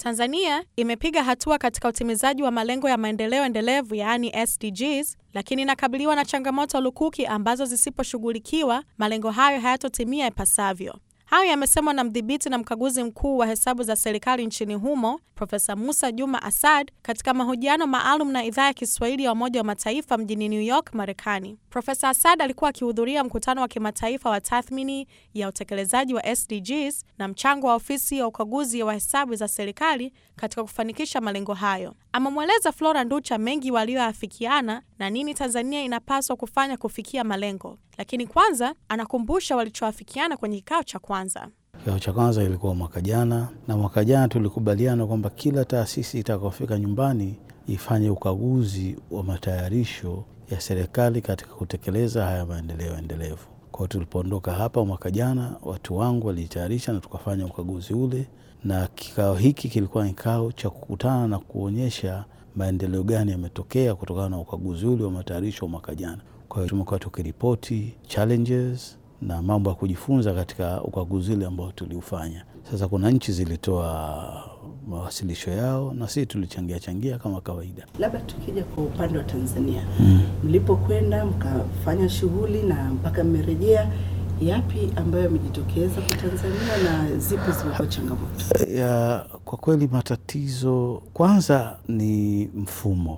Tanzania imepiga hatua katika utimizaji wa malengo ya maendeleo endelevu yaani SDGs, lakini inakabiliwa na changamoto lukuki ambazo zisiposhughulikiwa malengo hayo hayatotimia ipasavyo. Hayo yamesemwa na mdhibiti na mkaguzi mkuu wa hesabu za serikali nchini humo Profesa Musa Juma Asad katika mahojiano maalum na idhaa ya Kiswahili ya Umoja wa Mataifa mjini New York, Marekani. Profesa Asad alikuwa akihudhuria mkutano wa kimataifa wa tathmini ya utekelezaji wa SDGs na mchango wa ofisi ya ukaguzi wa hesabu za serikali katika kufanikisha malengo hayo. Amemweleza Flora Nducha mengi walioafikiana na nini Tanzania inapaswa kufanya kufikia malengo, lakini kwanza anakumbusha walichoafikiana kwenye kikao cha kwanza. Kikao cha kwanza ilikuwa mwaka jana, na mwaka jana tulikubaliana kwamba kila taasisi itakapofika nyumbani ifanye ukaguzi wa matayarisho ya serikali katika kutekeleza haya maendeleo endelevu. Kwa hiyo tulipoondoka hapa mwaka jana, watu wangu walijitayarisha na tukafanya ukaguzi ule, na kikao hiki kilikuwa kikao cha kukutana na kuonyesha maendeleo gani yametokea kutokana na ukaguzi ule wa matayarisho wa mwaka jana. Kwa hiyo tumekuwa tukiripoti challenges na mambo ya kujifunza katika ukaguzi ule ambao tuliufanya. Sasa kuna nchi zilitoa mawasilisho yao na sisi tulichangia changia kama kawaida. Labda tukija kwa upande wa Tanzania, mlipokwenda mkafanya shughuli na mpaka mmerejea, yapi ambayo yamejitokeza kwa Tanzania na zipi zimekuwa changamoto? Ya, kwa kweli matatizo kwanza ni mfumo.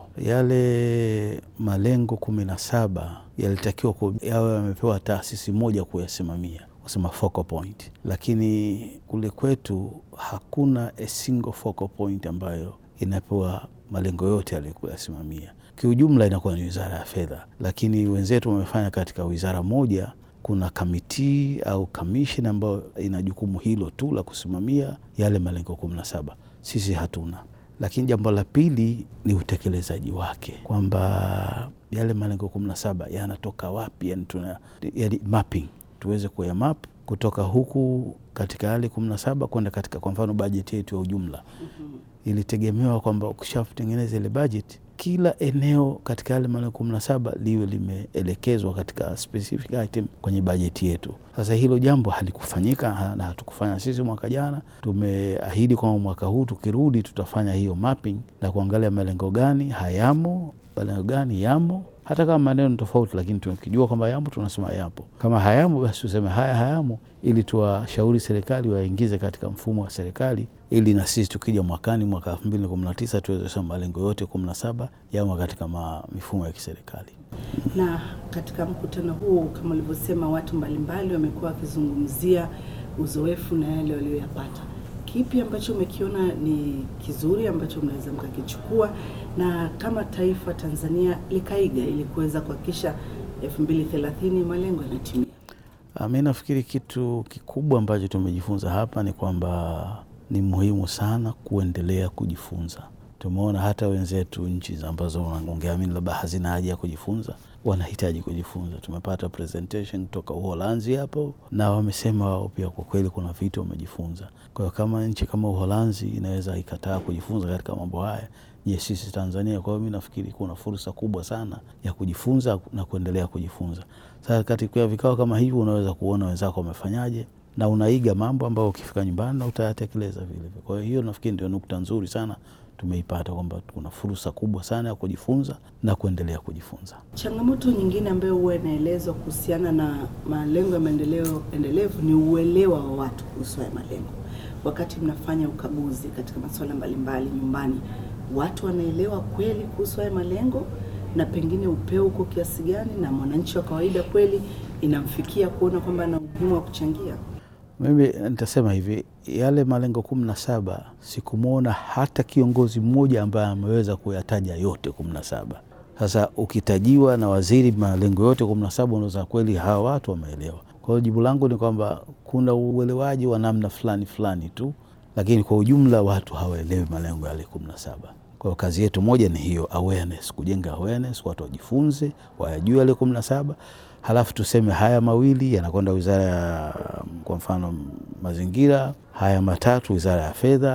Yale malengo kumi na saba yalitakiwa yawe yamepewa taasisi moja kuyasimamia, kusema focal point, lakini kule kwetu hakuna a single focal point ambayo inapewa malengo yote yaliyokuyasimamia. Kiujumla inakuwa ni wizara ya fedha, lakini wenzetu wamefanya katika wizara moja kuna kamiti au kamisheni ambayo ina jukumu hilo tu la kusimamia yale malengo kumi na saba. Sisi hatuna. Lakini jambo la pili ni utekelezaji wake, kwamba yale malengo kumi na saba yanatoka wapi, yani tuna yani mapping, tuweze kuya map kutoka huku katika yale kumi na saba kwenda katika, kwa mfano bajeti yetu ya ujumla ilitegemewa kwamba ukishatengeneza ile bajeti kila eneo katika yale malengo kumi na saba liwe limeelekezwa katika specific item kwenye bajeti yetu. Sasa hilo jambo halikufanyika na hatukufanya sisi mwaka jana. Tumeahidi kwamba mwaka huu tukirudi, tutafanya hiyo mapping na kuangalia malengo gani hayamo, malengo gani yamo, hata kama maneno ni tofauti, lakini tukijua kwamba yamo tunasema yapo. Kama hayamo, basi tuseme haya hayamo, ili tuwashauri serikali waingize katika mfumo wa serikali ili na sisi tukija mwakani mwaka elfu mbili na kumi na tisa tuweze kusema malengo yote kumi na saba yamo katika mifumo ya kiserikali. Na katika mkutano huu kama ulivyosema, watu mbalimbali wamekuwa wakizungumzia uzoefu na yale walioyapata. Kipi ambacho umekiona ni kizuri ambacho mnaweza mkakichukua na kama taifa Tanzania likaiga ili kuweza kuhakikisha elfu mbili thelathini malengo yanatimia? Mi nafikiri kitu kikubwa ambacho tumejifunza hapa ni kwamba ni muhimu sana kuendelea kujifunza. Tumeona hata wenzetu nchi ambazo ungeamini labda hazina haja ya kujifunza wanahitaji kujifunza. Tumepata presentation kutoka Uholanzi hapo, na wamesema wao pia kwa kweli kuna vitu wamejifunza. Kwa hiyo kama nchi kama Uholanzi inaweza ikataa kujifunza katika mambo haya, je, sisi Tanzania? Kwa hiyo mi nafikiri kuna fursa kubwa sana ya kujifunza na kuendelea kujifunza. Sasa katika vikao kama hivi unaweza kuona wenzako wamefanyaje na unaiga mambo ambayo ukifika nyumbani na utayatekeleza vile. Kwa hiyo hiyo nafikiri ndio nukta nzuri sana tumeipata kwamba kuna fursa kubwa sana ya kujifunza na kuendelea kujifunza. Changamoto nyingine ambayo huwa inaelezwa kuhusiana na malengo ya maendeleo endelevu ni uelewa wa watu kuhusu haya malengo. Wakati mnafanya ukaguzi katika masuala mbalimbali nyumbani, watu wanaelewa kweli kuhusu haya malengo, na pengine upeo uko kiasi gani, na mwananchi wa kawaida kweli inamfikia kuona kwamba ana umuhimu wa kuchangia? Mimi nitasema hivi, yale malengo kumi na saba sikumwona hata kiongozi mmoja ambaye ameweza kuyataja yote kumi na saba. Sasa ukitajiwa na waziri malengo yote kumi na saba unaweza kweli hawa watu wameelewa. Kwa hiyo jibu langu ni kwamba kuna uelewaji wa namna fulani fulani tu, lakini kwa ujumla watu hawaelewi malengo yale kumi na saba. Kwa hiyo kazi yetu moja ni hiyo awareness, kujenga awareness, watu wajifunze, wayajue yale kumi na saba halafu tuseme haya mawili yanakwenda wizara ya kwa mfano mazingira, haya matatu wizara ya fedha,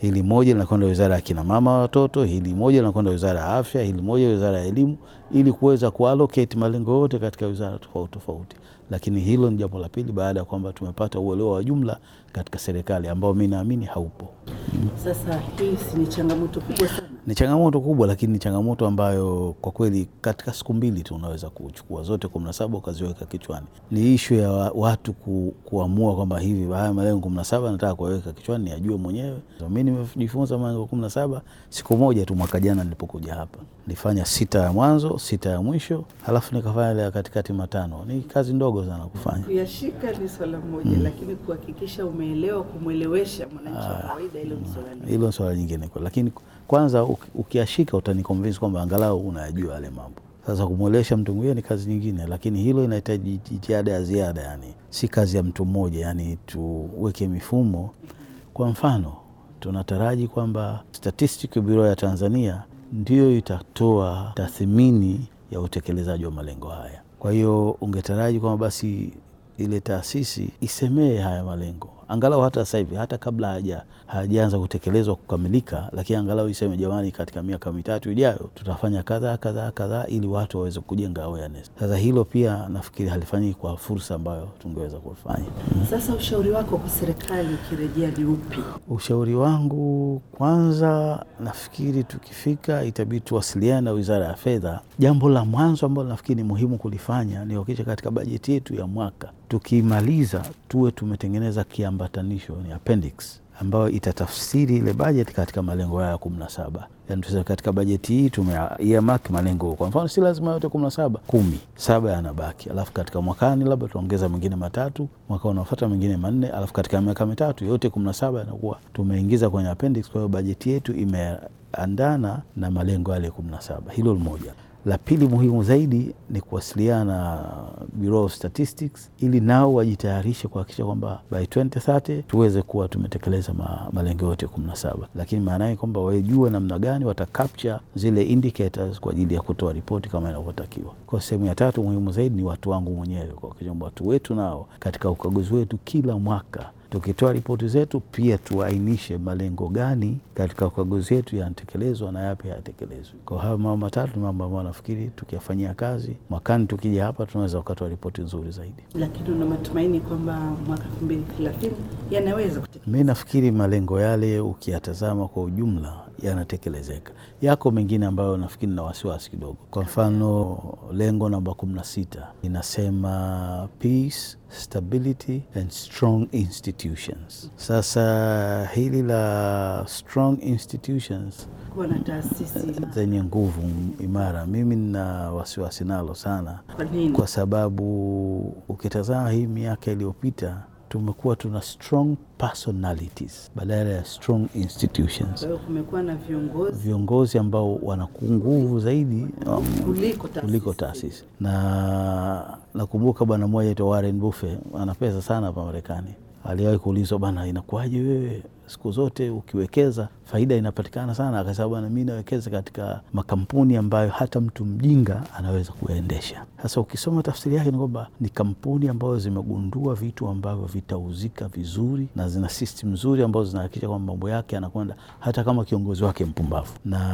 hili moja linakwenda wizara ya kina mama watoto, hili moja linakwenda wizara ya afya, hili moja wizara ya elimu, ili kuweza kuallocate malengo yote katika wizara tofauti tofauti. Lakini hilo ni jambo la pili, baada ya kwamba tumepata uelewa wa jumla katika serikali ambao mi naamini haupo. Sasa hii si ni changamoto kubwa sana? Ni changamoto kubwa, lakini ni changamoto ambayo kwa kweli katika siku mbili tu unaweza kuchukua zote kumi na saba ukaziweka kichwani. Ni ishu ya wa- watu ku, kuamua kwamba hivi haya malengo kumi na saba nataka kuweka kichwani niyajue mwenyewe. So, mi nimejifunza malengo kumi na saba siku moja tu mwaka jana nilipokuja hapa. Nilifanya sita ya mwanzo, sita ya mwisho, halafu nikafanya ile ya katikati matano. Ni kazi ndogo sana kufanya. Kuyashika ni swala moja, lakini kuhakikisha umeelewa, kumwelewesha mwananchi wa kawaida, hilo ni swala lingine. hilo ni swala jingine kwa, lakini kwanza uki- ukiashika utaniconvince kwamba angalau unayajua yale mambo. Sasa kumwelewesha mtu mwingine ni kazi nyingine, lakini hilo inahitaji jitihada ya ziada, yani si kazi ya mtu mmoja, yani tuweke mifumo. Kwa mfano, tunataraji kwamba Statistical Bureau ya Tanzania ndiyo itatoa tathmini ya utekelezaji wa malengo haya. Kwa hiyo ungetaraji kwamba basi ile taasisi isemee haya malengo angalau hata sasa hivi, hata kabla haja hajaanza kutekelezwa kukamilika, lakini angalau iseme jamani, katika miaka mitatu ijayo tutafanya kadhaa kadhaa kadhaa, ili watu waweze kujenga awareness. Sasa hilo pia nafikiri halifanyiki kwa fursa ambayo tungeweza kufanya. Sasa ushauri wako kwa serikali ukirejea ni upi? Ushauri wangu kwanza, nafikiri tukifika, itabidi tuwasiliane na Wizara ya Fedha. Jambo la mwanzo ambalo nafikiri ni muhimu kulifanya ni kuhakikisha katika bajeti yetu ya mwaka tukimaliza, tuwe tumetengeneza kiambatanisho, ni appendix ambayo itatafsiri ile bajeti katika malengo haya kumi na saba. Yani tuseme katika bajeti hii tume earmark malengo, kwa mfano si lazima yote kumi na saba, kumi saba yanabaki, alafu katika mwakani labda tuongeza mengine matatu, mwaka unaofuata mengine manne, alafu katika miaka mitatu yote kumi na saba yanakuwa tumeingiza kwenye appendix. Kwa hiyo bajeti yetu imeandana na malengo yale kumi na saba. Hilo moja. La pili muhimu zaidi ni kuwasiliana na Bureau of Statistics ili nao wajitayarishe kuhakikisha kwamba by 2030 tuweze kuwa tumetekeleza ma, malengo yote kumi na saba, lakini maana yake kwamba wajue namna gani wata capture zile indicators kwa ajili ya kutoa ripoti kama inavyotakiwa. Kwa sehemu ya tatu muhimu zaidi ni watu wangu mwenyewe, kuhakikisha kwamba watu wetu nao katika ukaguzi wetu kila mwaka tukitoa ripoti zetu pia tuainishe malengo gani katika ukaguzi wetu yanatekelezwa na yapi hayatekelezwi. Kwa hayo mambo matatu ni mambo ambayo nafikiri tukiyafanyia kazi mwakani, tukija hapa tunaweza ukatoa ripoti nzuri zaidi. Lakini una matumaini kwamba mwaka elfu mbili thelathini yanaweza kutekelezwa? Mi nafikiri malengo yale ukiyatazama kwa ujumla yanatekelezeka. Yako mengine ambayo nafikiri na wasiwasi kidogo. Kwa mfano, lengo namba kumi na sita inasema peace, stability and strong institutions. Sasa hili la strong institutions Kuwa na taasisi zenye nguvu imara, mimi nina wasiwasi nalo sana kwa nini? kwa sababu ukitazama hii miaka iliyopita tumekuwa tuna strong personalities badala ya strong institutions, Kwa hiyo kumekuwa na viongozi viongozi ambao wana nguvu zaidi um, kuliko taasisi. kuliko taasisi. Na nakumbuka bwana mmoja aitwa Warren Buffett, ana pesa sana hapa Marekani. Aliwahi kuulizwa, bana, inakuwaje wewe siku zote ukiwekeza faida inapatikana sana? Akasema, bwana, mi nawekeza katika makampuni ambayo hata mtu mjinga anaweza kuyaendesha. Sasa ukisoma tafsiri yake ni kwamba ni kampuni ambazo zimegundua vitu ambavyo vitauzika vizuri na zina system nzuri ambazo zinahakikisha kwamba mambo yake yanakwenda hata kama kiongozi wake mpumbavu.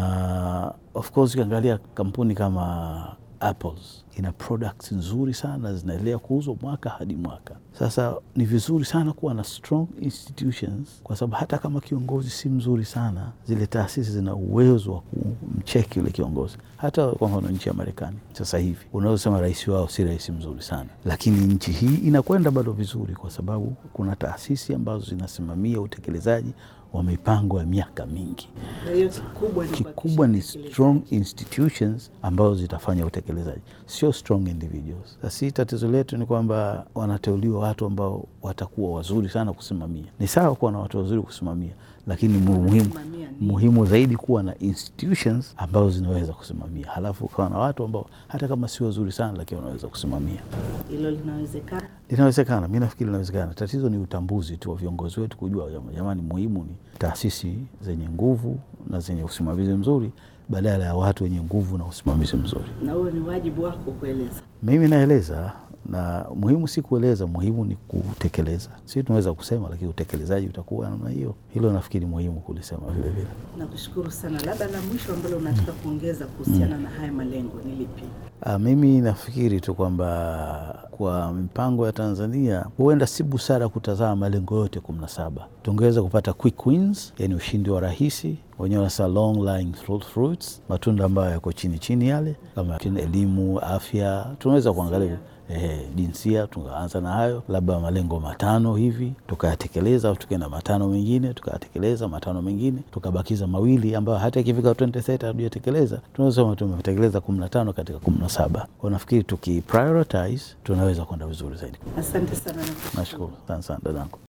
Na of course ukiangalia kampuni kama Apples ina products nzuri sana zinaendelea kuuzwa mwaka hadi mwaka. Sasa ni vizuri sana kuwa na strong institutions, kwa sababu hata kama kiongozi si mzuri sana, zile taasisi zina uwezo wa kumcheki yule kiongozi. Hata kwa mfano nchi ya Marekani sasa hivi unaweza sema rais wao si rais mzuri sana, lakini nchi hii inakwenda bado vizuri, kwa sababu kuna taasisi ambazo zinasimamia utekelezaji wa mipango ya miaka mingi. Kwa hiyo kikubwa ni Kikubwa ni kuhakikisha strong institutions ambazo zitafanya utekelezaji, sio strong individuals. Sasa tatizo letu ni kwamba wanateuliwa watu ambao watakuwa wazuri sana kusimamia. Ni sawa kuwa na watu wazuri kusimamia, lakini mu- muhimu, Kusimamia nini? muhimu zaidi kuwa na institutions ambazo zinaweza kusimamia, halafu ukawa na watu ambao hata kama si wazuri sana, lakini wanaweza kusimamia. hilo linawezekana. Linawezekana, mi nafikiri linawezekana. Tatizo ni utambuzi tu wa viongozi wetu kujua, jama- jamani, muhimu ni taasisi zenye nguvu na zenye usimamizi mzuri badala ya watu wenye nguvu na usimamizi mzuri. Na huo ni wajibu wako kueleza. Mimi naeleza na muhimu si kueleza, muhimu ni kutekeleza. Si tunaweza kusema, lakini utekelezaji utakuwa namna hiyo. Hilo nafikiri muhimu kulisema vile vile. Nakushukuru sana. Labda la mwisho ambalo unataka kuongeza kuhusiana na haya malengo ni lipi? Ah, mimi nafikiri tu kwamba kwa mipango ya Tanzania huenda si busara kutazama malengo yote kumi na saba. Tungeweza kupata quick wins, yani ushindi wa rahisi, wenyewe wanasema long lying fruits, matunda ambayo yako chini chini yale, kama elimu, afya, tunaweza kuangalia Eh, jinsia tukaanza na hayo, labda malengo matano hivi tukayatekeleza, au tukaenda matano mengine tukayatekeleza, matano mengine tukabakiza mawili ambayo hata ikifika 2030 hatujatekeleza, tunaweza sema tumetekeleza kumi na tano katika kumi na saba. Kwa nafikiri tukiprioritize tunaweza kwenda vizuri zaidi. Asante sana. Nashukuru sana sana dadangu.